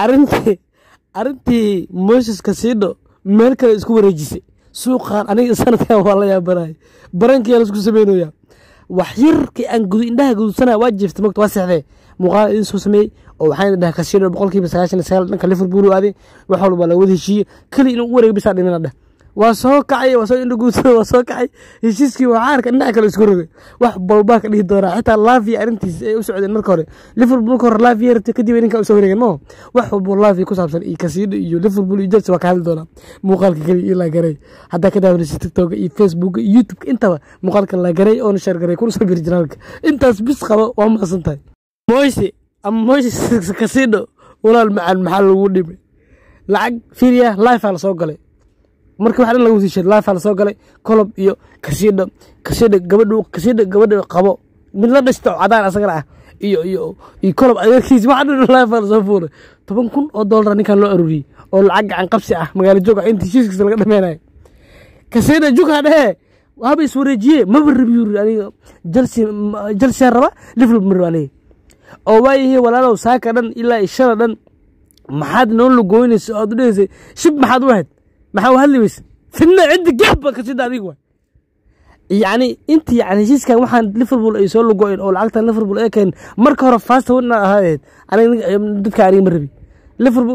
arintii arrintii moses kasiidho meel kale isku wareejisay suuqan aniga sanadkan waa la yaabanay barankiyaa laisku sameynaya wax yarkii aan gudu indhaha gudubsanaya waa jiiftay mogta waa seexdee muuqaal idin soo sameeyey oo waxaan dhahay kasiidho boqolkiiba sagaashan iyo sagaal dhanka liverpool u aaday wax walba la wada heshiiyey keli inuu u wareeg bisaa dhimina dheh waa soo kacay waa soo indho guudsada waa soo kacay heshiiskii waxaa arka dhinaca kale isku rogay wax balbaa ka dhihi doonaa xitaa laafiya arrintiisa ay u socdeen marka hore liverpool marka hore laafiya rabtay kadib ninka usoo wareegeen maho wax walbo laafiya ku saabsan iyo kasiidho iyo liverpool iyo chelsea waa ka hadli doonaa muuqaalka keliya ilaa garay haddaa ka daawanaysa tiktoka iyo facebooka iyo youtubeka intaba muuqaalka la garay oona sheer garay kuna soo biri janaalka intaas bis qabo waa mahadsan tahay moyse ama moyse kasiidho walaal macaan maxaa lagu dhimay lacag fiiriya lifea lasoo galay marka wax dhan laga wasiishay lifea lasoo galay kolob iyo kasiidho kasiidho gabadhu kasiidho gabadha qabo mid la dhashto cadaan asagana ah iyo iyo iyo kolob adeerkiis wax dhan lifea lasoo fuulay toban kun oo doolara ninkan loo aruuriyey oo lacag gacan qabsi ah magaalo joog ah intii heshiiskiisa laga dhameynayo kasiidho jukaa dhehee haba iswareejiye maba rabi yuri aniga jalsi jalsiyaa raba liverpool ma raba aniga oo waayahay walaalow saaka dhan ilaa ishada dhan maxaad noo lugoynaysa oad u dhegeysay shib maxaad u ahayd maxaa u hadli weyse fidna ciddi gaabba kasida adiga waay yacni intii yani heshiiskan waxaan liverpool ay soo lugoyn oo lacagtan liverpool ay keen marka hore fasta wadna ahayd aniga dadka aniga ma rabi liverpool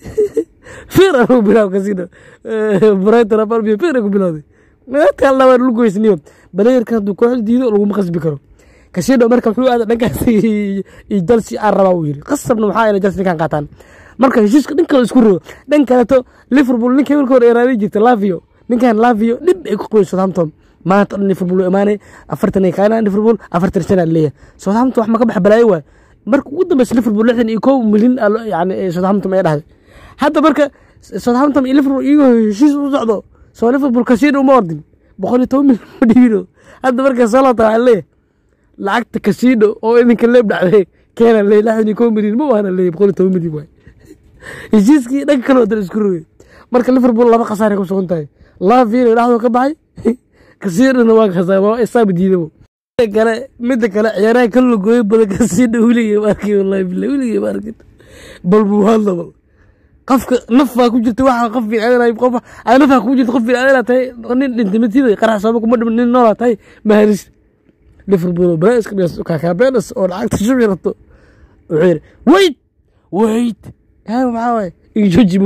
fiir anigu bilaw kasida brighton of albion fiir ku bilawday meelka laba lugoysniyo balayerka hadduu kooxda diido laguma qasbi karo kasiidho marka wuxuu aada dhankaas iyo jalsi aan rabaa uu yiri qasabna waxaa ina jalsi ninkan qaataan marka heshiiska dhan kale isku rogo dhan kaleto liverpool ninkii marka hore eraadi jirta lavio ninkan lavio dhib ay ku qabeen southampton maanta dhan liverpool imaanay afartan ay kaanaan liverpool afartan sana leeyahay southampton wax ma ka bax balaayo waay marka ugu dambeysa liverpool lixdan iyo kow milyan yani southampton ay dhahday hadda marka southampton iyo liverpool iyagoo heshiis u socdo soo liverpool kasiidho uma ordin boqol iyo toban milyan ma dhibino hadda marka salota waxaa leeyahay lacagta kasiidho oo idinka leeb dhacday keena leey lixdan iyo kow milyan ma waana leey boqol iyo toban milyan waay heshiiskii dhanka kale wadan isku rogay marka liverpool laba khasaaray ku sugan tahay laafina dhexdoo ka baxay kasiidhona waa khasaar waa isaaba diidabo kale midda kale ciyaaraha ka lugooyo badan kasiidho weligay ma arkay wallahi billahi weligay ma arkin bal buu hadla bal qofka naf baa ku jirta waxa qof fiicanay qof ay naf baa ku jirta qof fiicanay tahay nin dhintay matiday qarax sabab kuma dhiman nin noolaa tahay mahalis liverpool brais kakabenas oo lacagta shubi rabto wuxuu yidhi wait wait haa maxaa waay igjoji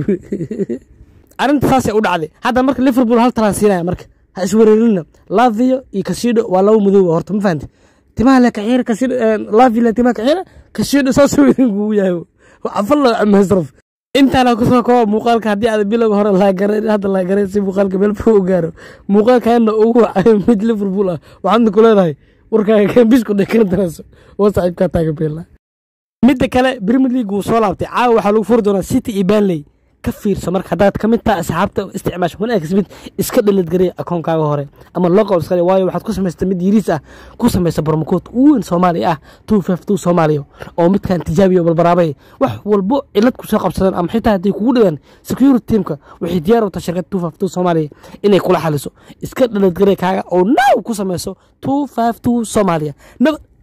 arrinta saasay u dhacday hadda marka liverpool hal talaan siinaya marka ha iswareerinina lavio iyo kasiidho waa laba madooba horta ma fahanti timaha le kaxiira kasiidho lavio le timaha kaxiira kasiidho saasuu idinkugu yahay afalla masraf intaana kusoo kooba muuqaalka haddii aad bilowga hore laagaran hadda laagaran si muuqaalka meel fog u gaaro muuqaalkaana ugu wacayo mid liverpool ah waxaadna ku leedahay warkaaga kambisku dhekana daraaso oo saaxiibkaa taagan beela midda kale premier league wuu soo laabtay caawa waxaa lagu furi doonaa city iyo banley ka fiirso marka haddaad ka mid taha asxaabta isticmaasha wanaagis mid iska dhaladgaraya akoonkaaga hore ama loqol iska waayo waxaad ku samaysata mid yiriis ah ku samaysa barmakood ugu weyn soomaaliya ah two five two soomaaliya oo midkan tijaabiyo balbaraabay wax walbo cilad kusoo qabsadaan ama xitaa hadday kugu dhawaan security teamka waxay diyaar u tahay shirkad two five two soomaaliya inay kula xaliso iska dhaladgaraya kaaga oo now ku samayso two five two soomaaliya